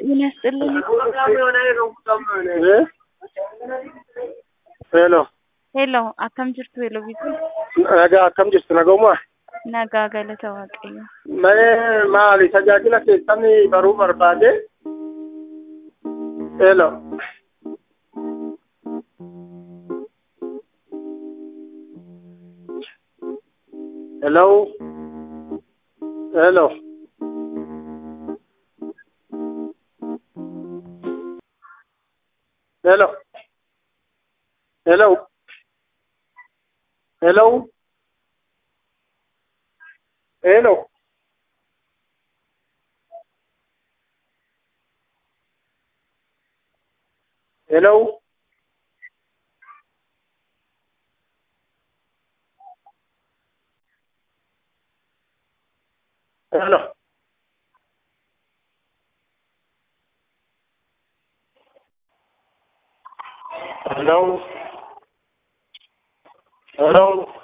ምን ያስጥልን? ሄሎ ሄሎ akkam jirtu hello bitu nagaa akkam jirtu nagaumaa nagaa galata waaqayyo mee maali tajaajila keessanii baruu barbaade ሄሎ ሄሎ ሄሎ ሄሎ ሄሎ ሄሎ ሄሎ ሄሎ ሄሎ ሄሎ ሄሎ